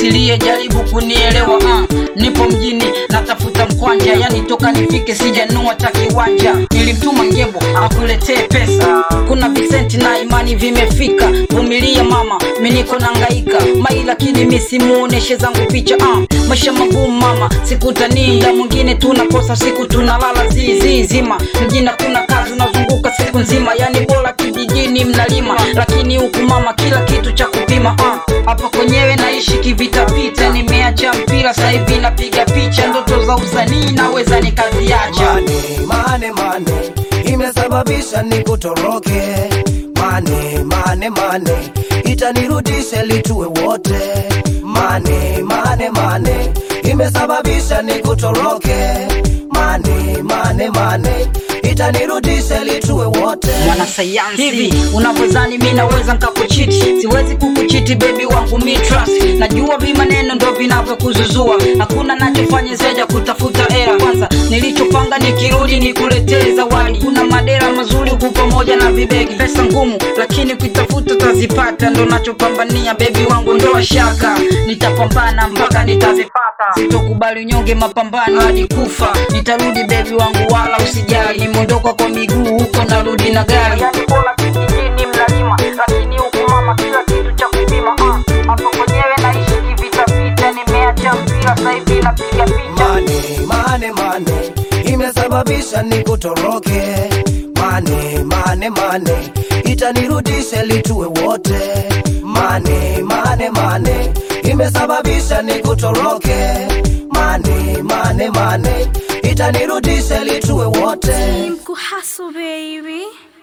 usilie jaribu kunielewa uh. nipo mjini natafuta mkwanja yani toka nifike sijanua cha kiwanja nilimtuma ngebo akuletee pesa kuna visenti na imani vimefika vumilia mama miniko nangaika mai lakini misimuoneshe zangu picha uh. maisha magumu mama sikutanii da mwingine tunakosa siku tunalala zizi zima mjini kuna kazi unazunguka siku nzima yani bora kijijini mnalima lakini huku mama kila kitu cha kupima uh. hapa kwenyewe naishi kivitapita nimeacha mpira sahivi napiga picha ndoto za usanii naweza nikaziacha Mane, mane, mane imesababisha nikutoroke. Mane, mane, mane itanirudisha litue wote. Mane, mane, mane imesababisha nikutoroke. Mane, mane, mane itanirudisha litue wote. mwanasayansi hivi unavyozani mi naweza nkakuchiti siwezi kukuchiti bebi wangu mi trust najua vimaneno ndo vinavyokuzuzua hakuna nachofanya zaja kutafuta hela kwanza nilichopanga nikirudi nikuletee zawadi kuna madera mazuri huku pamoja na vibegi pesa ngumu lakini ukitafuta utazipata ndo nachopambania bebi wangu ndo shaka nitapambana mpaka nitazipata sitokubali unyonge mapambano hadi kufa nitarudi bebi wangu wala usijali nimeondoka kwa miguu huko narudi na gari yani bora kijijini mnalima lakini huku mama kila kitu cha kupima uh. hapo kwenyewe naishi kivitapita nimeacha mpira sahivi napiga picha Mane, mane, mane imesababisha nikutoroke. Mane, mane, mane itanirudisha litue wote. Mane, mane, mane imesababisha nikutoroke. Mane, mane, mane itanirudisha litue wote. Mkuhaso baby